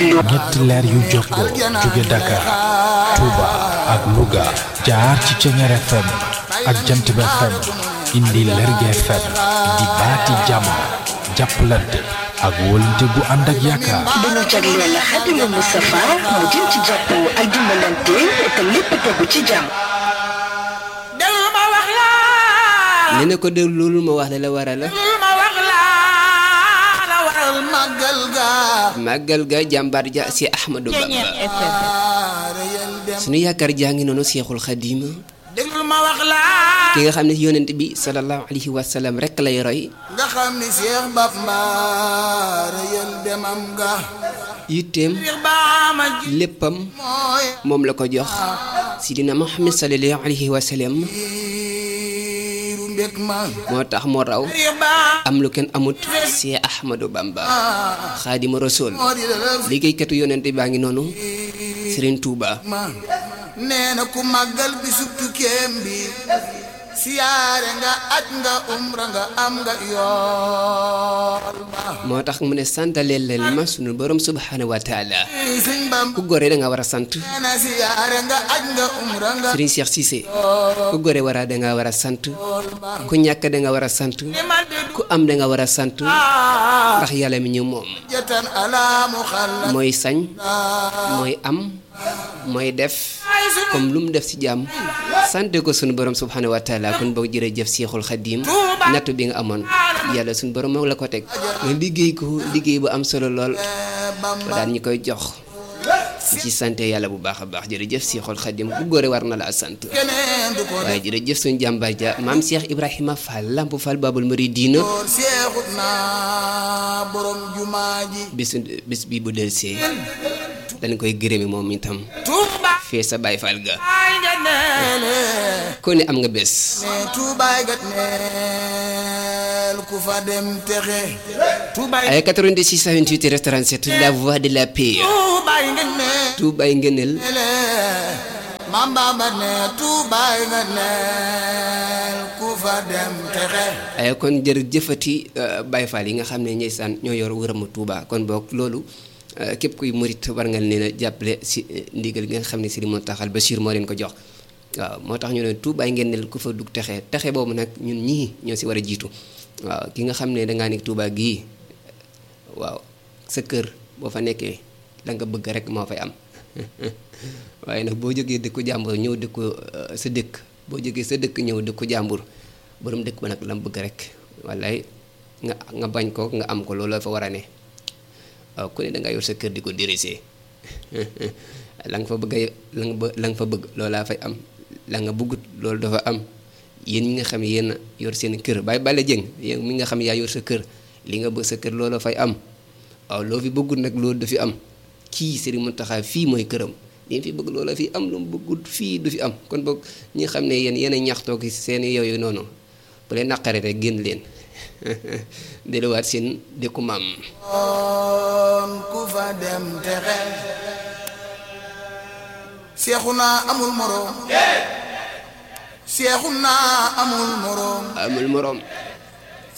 ñetti leer yu jokkoo jóge Dakar Touba ak Louga jaar ci Ceñeer FM ak Jantib FM indi Lergui FM di baati jàmm jàppalante ak wóolante gu ànd ak yaakaar. dañu jagleel Xaadimu Mustafa mu jëm ci jàppoo ak dimbalante te lépp tegu ci jàmm. nee na ko déglul ma wax la la waral màggal ga jàmbaar ja si Ahmadou Bamba sunu yaakaar jaa ngi noonu Seexul Xadiim ki nga xam ne yonent bi sallallahu alayhi wa sallam rek lay roy nga xam ni Seex Bamba rëyal demam ga yitteem léppam moom la ko jox sidina Muhammad sallallahu alayhi wa sallam moo tax moo raw am lu kenn amut si Ahmadou Bamba xaadima rasul liggéeykatu yonent baa ngi noonu Serigne Touba nee na ku màggal bi subtu kéem bi siyaare nga aj nga umra nga am nga yool ba moo tax mu ne santaleel leen ma sunu borom subhanahu wa taala sëñ Bamba ku gore da nga war a sant nee na siyaare nga aj nga umra nga Serigne Cheikh Cissé ku gore wara da nga war a sant ku ñàkk da nga war a sant ku am da nga war a sant ndax yàlla mi ñu moom jatan ala mu xalla mooy sañ mooy am mooy def comme lu mu def ci jàmm sante ko sunu borom subhanahu wa taala kon boog jërëjëf Seexul Xadiim nattu bi nga amoon yàlla sunu borom moo la ko teg nga liggéey ko liggéey bu am solo lool ba daan ñu koy jox ci sante yàlla bu baax a baax jërëjëf Seexul Xadiim ku góore war na la sant keneen du ko waaye jërëjëf suñu jàmbaar ja maam Cheikh Ibrahima Fall Lamp Fall Babul Muridiina door seexut naa borom jumaa ji bis bis bi bu delsee dañ koy gërëmi moom itam Tuuba fee sa Baay Fall ga ay nga neele ko ne am nga bés ne tuubaay gat neel ku fa dem texe tuubaay ay 86 28 restaurant 7 la voix de la paix tuubaay nga neel tuubaay ngëneel Maam Bamba ne tuubaay nga neel ku fa dem texe ay kon jërëjëfati Baay Fall yi nga xam ne ñooy saan ñoo yor wërëmu Touba kon boog loolu euh, képp kuy murit war nga leen a jàppale si euh, ndigal gi nga xam ne Sëriñ Muntaxa Bachir moo leen ko jox waaw moo tax ñu ne tuubaay ngëneel ku fa dugg texe texe boobu nag ñun ñii ñoo si war a jiitu waaw ki nga xam ne dangaa nekk Touba gii waaw sa kër boo fa nekkee la nga bëgg rek moo fay am waaye nag boo jógee dëkku jàmbur ñëw dëkku euh, sa dëkk boo jógee sa dëkk ñëw dëkku jàmbur borom dëkk ba nag la mu bëgg rek wallaay nga nga bañ ko nga am ko loolu la fa war a ne waaw ku ne da nga yor sa kër di ko diriger la nga fa bëgg a la nga bë- la nga fa bëgg loolaa fay am la nga bëggut loolu dafa am yéen ñi nga xam ne yéen a yor seen kër bàyyi bale jëng yéen mi nga xam ne yaa yor sa kër li nga bëgg sa kër loolu fay am waaw loo fi bëggut nag loolu du fi am kii Serigne Mountakha fii mooy këram li fi bëgg loola fi am lu mu bëggut fii du fi am kon boog ñi xam ne yéen yéen a ñaxtoo ki seen yooyu noonu bu leen naqare rek génn leen delluwaat seen dëkku maam on ku fa dem texe seexu naa amul moroom seexu naa amul moroom amul moroom